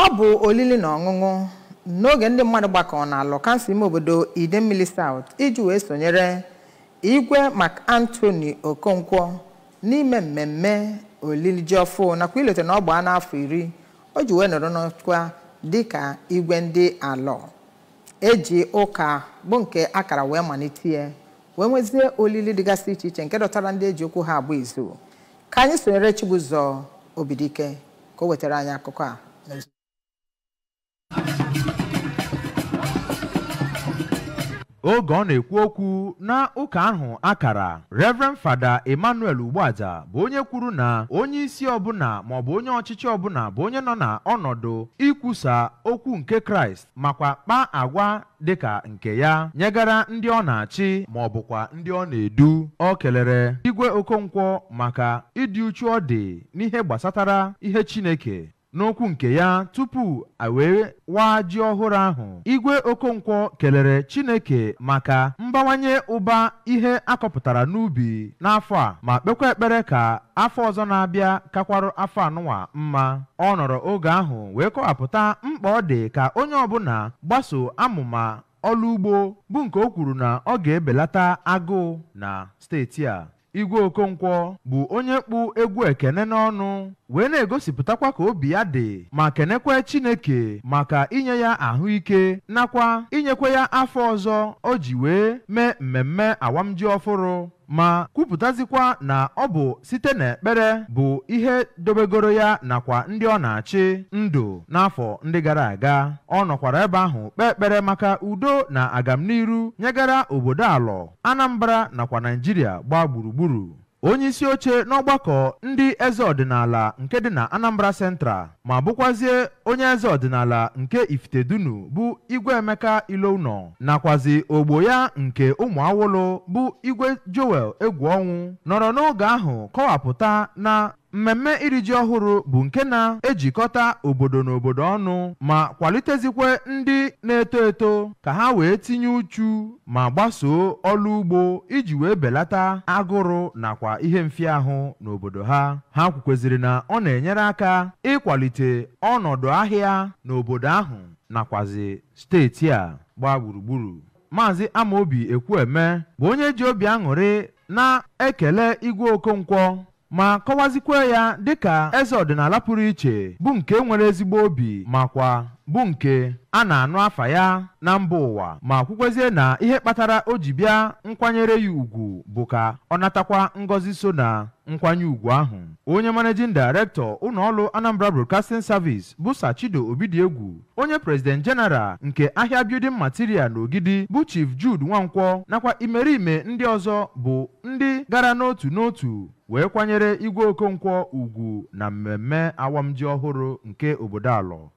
ọ bụ olili na ọṅụṅụ n'oge ndị mmadụ gbakọrọ n'alụ kansụl ime obodo idemmili South iji wee sonyere igwe Mark Anthony Okonkwo n'ime mmemme olili ji ọfụ nakwa ilote na ọ gbaa n'afọ iri o ji wee nọrọ n'ọkwa dịka igwe ndị alọ eji ụka bụ nke akara wee malite ya wee nwezie olili dịgasị iche iche nke dọtara ndị eji okwu ha agba izu ka anyị sonyere Chibụzọ Obidike ka o wetara anyị akụkọ a n'ozu oge ọ na-ekwu okwu na ụka ahụ akara Reverend Fada Emmanuel Ugbuaja bụ onye kwuru na onye isi ọbụla maọbụ onye ọchịchị ọbụla bụ onye nọ na ọnọdụ ikwusa okwu nke Kraịst makwa kpaa agwa dịka nke ya nyegara ndị ọ na-achị ma ọ bụkwa ndị ọ na-edu ọ kelere Igwe Okonkwo maka ịdị uchu ọ dị n'ihe gbasatara ihe Chineke n'okwu nke ya tupu a wee waa ji ọhụrụ ahụ igwe okonkwo kelere chineke maka mbawanye ụba ihe akọpụtara n'ubi n'afọ a ma kpekwa ekpere ka afọ ọzọ na-abịa kakwarụ afọ anụnwa mma ọ nọrọ oge ahụ wee kọwapụta mkpa ọ dị ka onye ọbụla gbaso amụma ọlụ ugbo bụ nke o kwuru na ọ ga-ebelata agụụ na steeti a igwe okonkwo bụ onye kpụ egwu ekene n'ọnụ wee na-egosipụtakwa ka obi ya dị ma kenekwe chineke maka inye ya ahụike nakwa inyekwa ya afọ ọzọ o ji wee mee mmemme awamji ọfụrụ ma kwupụtazikwa na ọ bụ site n'ekpere bụ ihe dobegoro ya nakwa ndị ọ na-achị ndụ n'afọ ndị gara aga ọ nọkwara ebe ahụ kpee ekpere maka udo na agamniru nyegara obodo alọ Anambra nakwa Naijiria gbaa gburugburu onye isi oche n'ọgbakọ ndị eze ọdịnala nke dị na Anambra Central ma bụkwazie onye eze ọdịnala nke Ifitedunu bụ Igwe Emeka Ilounọ nakwazi ogbo ya nke ụmụ awolo bụ Igwe Joel Egwuọnwụ nọrọ n'oge ahụ kọwapụta na mmemme iri ji ọhụrụ bụ nke na-ejikọta obodo na obodo ọnụ ma kwalitezikwe ndị na-eto eto ka ha wee tinye uchu ma gbasoo ọlụ ugbo iji wee belata agụrụ nakwa ihe mfiahụ n'obodo ha ha kwukweziri na ọ na-enyere aka ịkwalite ọnọdụ ahịa n'obodo ahụ nakwazi steeti a gbaa gburugburu maazị Amaobi Ekwueme bụ onye ji obi aṅụrị na-ekele Igwe Okonkwo ma kọwazikwa ya dịka eze ọdịnala pụrụ iche bụ nke nwere ezigbo obi makwa bụ nke a na-anụ afa ya na mba ụwa ma kwukwezie na ihe kpatara o ji bịa nkwanyere ya ugwu bụ ka ọ natakwa ngọzi so na nkwanye ugwu ahụ onye managing director ụlọọrụ Anambra Broadcasting Service bụ Sachido Obidiegwu onye president general nke ahịa building material n'Ogidi bụ Chief Jude Nwankwọ nakwa imerime ndị ọzọ bụ ndị gara n'otu n'otu wee kwanyere Igwe Okonkwo ugwu na mmemme awamji ọhụrụ nke obodo alọ